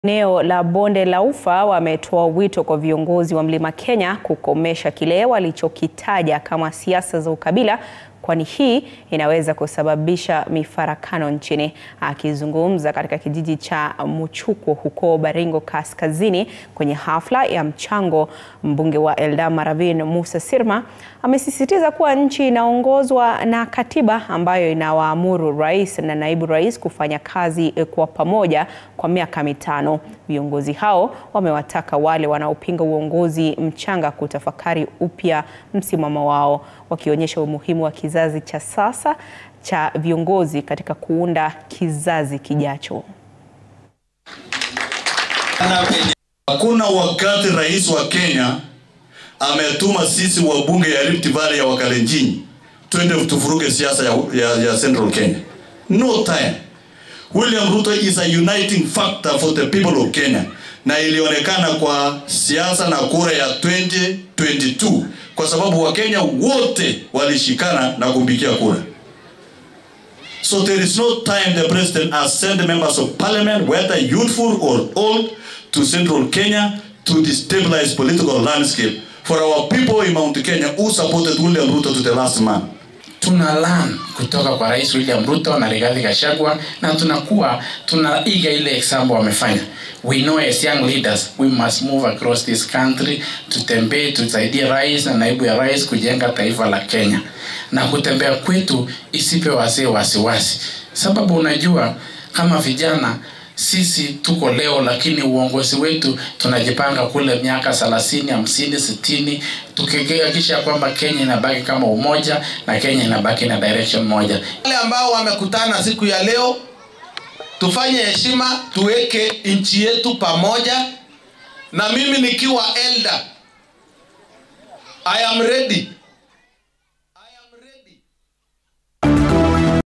Eneo la Bonde la Ufa wametoa wito kwa viongozi wa Mlima Kenya kukomesha kile walichokitaja kama siasa za ukabila kwani hii inaweza kusababisha mifarakano nchini. Akizungumza katika kijiji cha Muchukwo huko Baringo Kaskazini kwenye hafla ya mchango, mbunge wa Eldama Ravin Musa Sirma amesisitiza kuwa nchi inaongozwa na katiba ambayo inawaamuru rais na naibu rais kufanya kazi kwa pamoja kwa miaka mitano. Viongozi hao wamewataka wale wanaopinga uongozi mchanga kutafakari upya msimamo wao, wakionyesha umuhimu wa kizazi cha sasa cha viongozi katika kuunda kizazi kijacho. Hakuna wakati rais wa Kenya ametuma sisi wabunge ya Rift Valley ya Wakalenjin twende tufuruge siasa ya, ya, ya Central Kenya. No time. William Ruto is a uniting factor for the people of Kenya, na ilionekana kwa siasa na kura ya 2022 kwa sababu Wakenya wote walishikana na kumpigia kura. So there is no time the president has sent members of parliament, whether youthful or old, to central Kenya to destabilize political landscape for our people in Mount Kenya who supported William Ruto to the last man. tuna learn kutoka kwa Rais William Ruto na Rigathi Gachagua na tunakuwa tunaiga ile example wamefanya. We know as young leaders we must move across this country, tutembee tusaidie rais na naibu ya rais kujenga taifa la Kenya, na kutembea kwetu isipe wazee wasiwasi, sababu unajua kama vijana sisi tuko leo, lakini uongozi wetu tunajipanga kule miaka thelathini, hamsini, sitini, tukihakikisha kwamba Kenya inabaki kama umoja na Kenya inabaki na direction moja. Wale ambao wamekutana siku ya leo, tufanye heshima, tuweke nchi yetu pamoja, na mimi nikiwa elder, I am ready